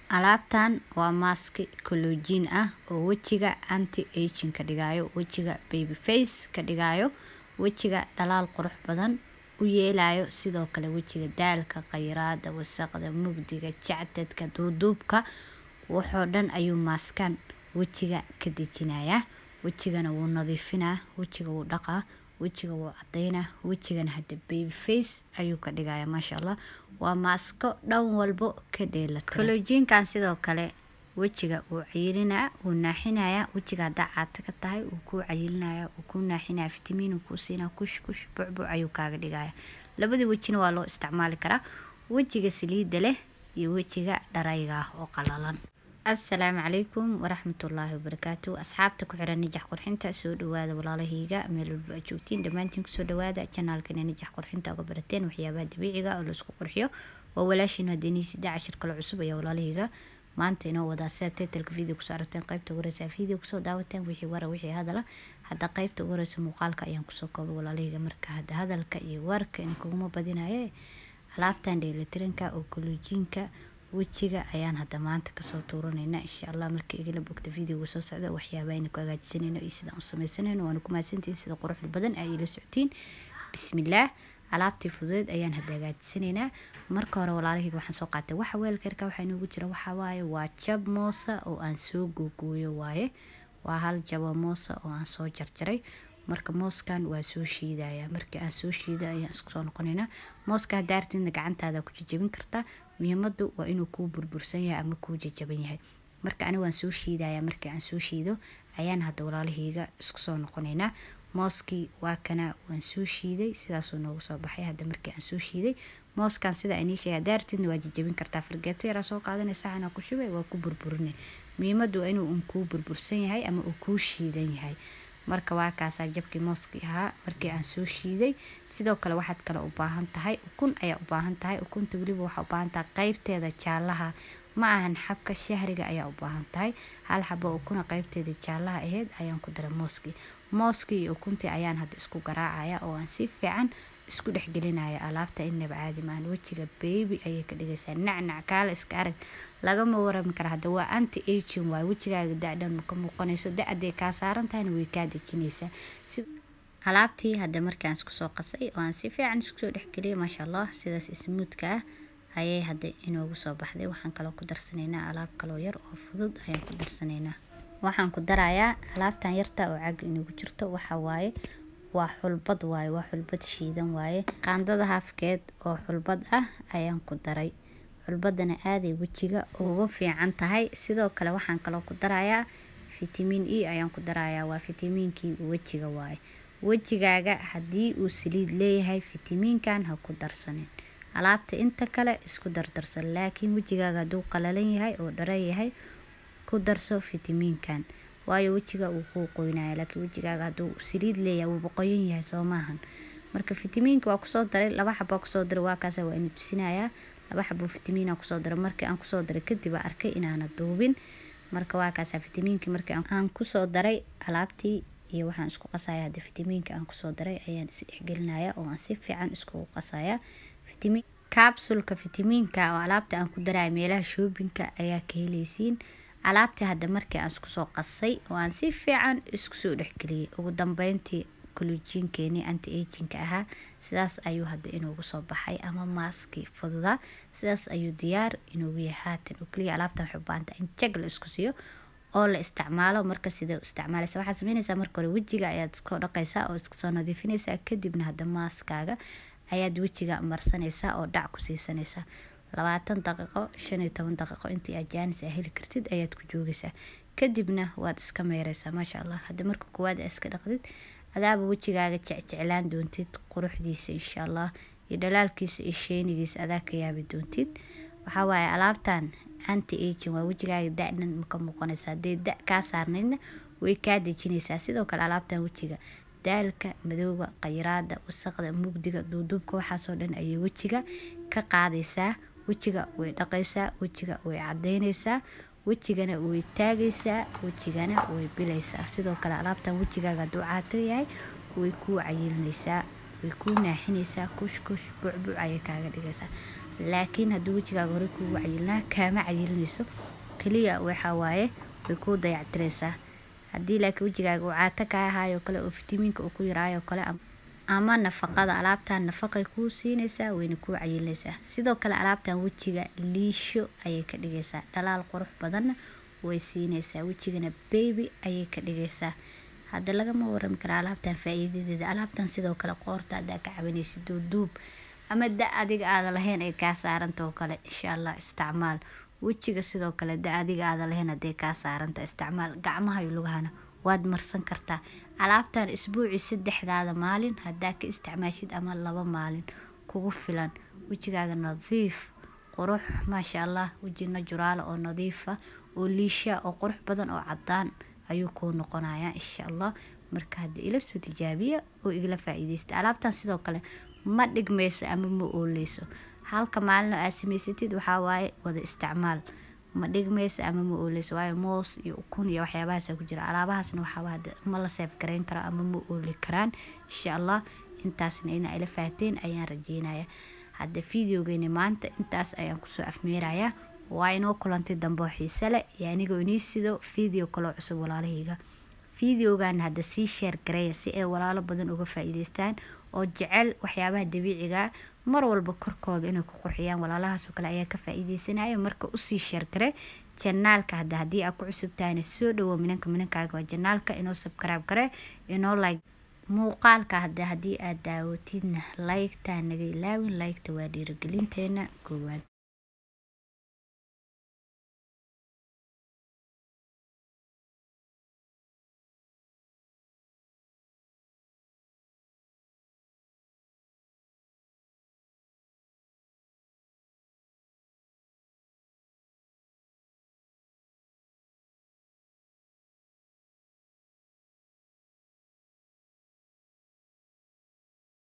Alaabtan waa maaski collagen ah oo wejiga anti aging ka dhigayo wejiga baby face ka dhigayo wejiga dhalaal qurux badan u yeelayo sidoo kale wejiga daalka khayraada wasaqda mugdiga jacdadka duuduubka waxoo dhan ayuu maaskan wejiga ka dejinayaa wejigana wuu nadiifinaa wejiga wuu dhaqaa wejiga wuu cadeynaa wejigana hadda baby face ayuu ka dhigayaa maasha allah waa maasko dhan walbo ka dheelatiran collagenkan sidoo kale wejiga wuu cayilinaa wuu naaxinayaa wejiga haddaa caata ka tahay wuu kuu cayilinayaa wuu kuu naaxinayaa fitamiin uu kuu siinaa kush kush bucbuc ayuu kaaga dhigayaa labada wejina waa loo isticmaali karaa wejiga saliidda leh iyo wejiga dharayga ah oo qalalan assalaamu calaykum waraxmatullaahi wabarakaatu asxaabta ku xiran nijax qurxinta soo dhawaada walaalahayga meel walba aad joogtiin dhammaantiin kusoo dhawaada janaalkana nijax qurxinta uga barateen waxyaabaha dabiiciga oo laisku qurxiyo waa walaashiin haddeenii saddex cashir kale cusub ayaa walaalahayga maanta inoo wadaa sida titlka video kusoo aragteen qaybta ugu horeysa video kusoo daawateen wixii wara wixii hadala hadda qaybta ugu horeysa muuqaalka ayaan kusoo koobay walaalahayga marka hadda hadalka iyo warka in kuguma badinaye alaabtan dheelitiranka oo kolojiinka wejiga ayaan hadda maanta kasoo tuuranayna insha allah marka igala bogta videoga soo socda waxyaaba aynu ku hagaajisanayno iyo sidaan u sameysanayno waana ku mahadsantihiin sida quruxda badan ay ila socotiin bismillaah alaabtii fududeed ayaan hadda hagaajisanaynaa marka hore walaalahayga waxaan soo qaatay waxa weelkarka waxaa inoogu jira waxaa waaye waa jab moosa oo aan soo googooyo waaye waa hal jabo moosa oo aan soo jarjaray marka mooskan waa soo shiidaya markii aan soo shiido ayaan isku soo noqonaynaa mooska haddaa artidna gacantaada ku jajabin kartaa muhiimadu waa inuu kuu burbursan yahay ama kuu jajaban yahay marka aniga waan soo shiidaya markii aan soo shiido ayaan hadda walaalahayga isku soo noqonaynaa mooskii waa kana waan soo shiiday sidaasuu noogu soo baxay hadda markii aan soo shiiday mooskan sida aynii sheegay haddaa artidna waa jajabin kartaa fargeeto yaraa soo qaadanay saxana ku shubay waa ku burburinay muhiimadu waa inuu un kuu burbursan yahay ama uu kuu shiidan yahay marka waa kaasaa jabkii mooskii ahaa markii aan soo shiiday sidoo kale waxaad kale u baahan tahay ukun ayaa u baahan tahay ukunta weliba waxaa u baahan tahay qeybteeda jaalaha ma ahan xabka shahriga ayaa u baahan tahay hal xabo ukuna qeybteeda jaalaha aheyd ayaan ku daray mooskii mooskii iyo ukuntii ayaan hadda isku garaacaya oo aan si fiican isku dhexgelinaya alaabta inaba caadi maahan wejiga baby ayay ka dhigaysaa nacnac kaala iska arag lagama warami kara hadda waa anti aging waay wejigaaga da-dhan ma ka muuqanayso da-aday kaa saaran tahayna way kaa dejinaysaa alaabtii hadda markaan isku soo qasay oo aan si fiican isku soo dhexgeliyay maasha allah sidaas ismuudka ah ayay hadda inoogu soo baxday waxaan kaloo ku darsanaynaa alaab kaloo yar oo fudud ayaan ku darsanaynaa waxaan ku darayaa alaabtan yarta oo caaga inoogu jirto waxa waaye waa xulbad waaye waa xulbad shiidan waaye qaandada haafkeed oo xulbad ah ayaan ku daray xulbadana aaday wejiga ugu fiican tahay sidoo kale waxaan kaloo ku darayaa fitamiin e ayaan ku darayaa waa fitamiinkii wejiga waaye wejigaaga haddii uu saliid leeyahay fitamiinkan ha ku darsanin alaabta inta kale isku dardarsan laakiin wejigaaga hadduu qalalan yahay oo dhara yahay ku darso fitamiinkan waayo wejiga uu kuu qoynaya laakiin wejigaaga hadduu saliid leeyahay wuuba qoyan yahay soo maahan marka fitamiinka waa kusoo daray laba xabaa kusoo daray waa kaasa waa ina tusinayaa laba xabo fitamiina kusoo daray markii aan kusoo daray kadib aa arkay inaana duubin marka waa kaasa fitamiinkii markii aan kusoo daray alaabtii iyo waxaan isku qasaya hadda fitamiinka aan kusoo daray ayaan is dhexgelinaya oo aan si fiican iskugu qasaya fitamiin capsulka fitamiinka oo alaabta aan ku daraya meelaha shoobinka ayaa ka helaysiin alaabtii hadda markii aan isku soo qasay oo aan si fiican isku soo dhexgeliyay ugu dambeyntii kolojiinkeenii anti agingka ahaa sidaas ayuu hadda inoogu soo baxay ama maaskii fududaa sidaas ayuu diyaar inoogu yahay haatan oo keliya alaabtan waxay u baahanta in jag la isku siiyo oo la isticmaalo marka sida u isticmaalaysa waxaad sameynaysaa marka hore wejiga ayaad iska dhaqaysaa oo iska soo nadiifinaysaa kadibna hadda maaskaaga ayaad wejiga marsanaysaa oo dhac ku siisanaysaa labaatan daqiiqo shan iyo toban daqiiqo intii aad jaanis a heli kartid ayaad ku joogaysaa kadibna waad iska meeraysaa maasha allah hadda marka koowaad aa iska dhaqdid adaaba wejigaaga jecjeclaan doontid quruxdiisa insha allah iyo dhalaalkiisa iyo sheenigiisa adaa ka yaabi doontid waxaa waaye alaabtan anti aging waa wejigaaga da-dhan maka muuqanaysa hadee da kaa saarnaydna way kaa dejinaysaa sidoo kale alaabtan wejiga daalka madowga khayraada wasaqda mugdiga duuduubka waxaasoo dhan ayay wejiga ka qaadaysaa wejiga way dhaqaysaa wejiga way cadeynaysaa wejigana way taagaysaa wejigana way bilaysaa sidoo kale alaabtan wejigaaga hadduu caato yahay way kuu cayilinaysaa way kuu naaxinaysaa kush kush bucbuc ayay kaaga dhigaysaa laakiin haddii wejigaaga hore kuugu cayilnaa kaama cayilinayso keliya waxaa waaye way kuu dayactiraysaa haddii laakiin wejigaaga uu caato kaa ahaayo kale oo fitamiinka uu ku yaraayo kale ama nafaqada alaabtan nafaqay kuu siinaysaa wayna kuu cayilinaysaa sidoo kale alaabtan wejiga liisho ayay ka dhigaysaa dhalaal qurux badanna way siinaysaa wejigana baby ayay ka dhigaysaa hadda lagama warami kara alaabtan faa-iidadeeda alaabtan sidoo kale qoorta haddaa ka cabanaysid duuduub ama da adiga aada lahayn ay kaa saaranta oo kale insha allah isticmaal wejiga sidoo kale da adiga aada lahayn hadday kaa saaranta isticmaal gacmaha iyo lugahana waad marsan kartaa alaabtan isbuuci saddexdaada maalin haddaa ka isticmaashid ama laba maalin kugu filan wejigaaga nadiif qurux maasha allah weji najuraala oo nadiifa oo liisha oo qurux badan oo cadaan ayuu kuu noqonayaa insha allah marka hadda ila soo tijaabiya oo igala faa-iideysta alaabtan sidoo kale ma dhigmayso ama ma ooleyso halka maalin oo aad samaysatid waxaa waaye wada isticmaal ma dhigmayso ama ma ooleyso waayo moos iyo ukun iyo waxyaabahaasa ku jira alaabahaasna waxaaba hadda ma la seef garayn karo ama ma ooli karaan insha allah intaasna inaa ila fahateen ayaan rajeynaya hadda videogeeni maanta intaas ayaan kusoo afmeerayaa waa inoo kulantay dambe oo xiise leh iyo anigoo inii sido video kaloo cusub walaalahayga videogan hadda sii sheer gareeya si ay walaalo badan uga faa-iideystaan oo jecel waxyaabaha dabiiciga mar walba korkooda inay ku qurxiyaan walaalahaasoo kale ayaa ka faa-iideysanaya marka usii sheergare janaalka hadda haddii aad ku cusub tahayna soo dhawo minanka minankaaga waa janaalka inoo sabkaraab gare inoo like muuqaalka hadda haddii aad daawatidna laygtaa naga ilaawin laygta waa dhiirigelinteena koowaad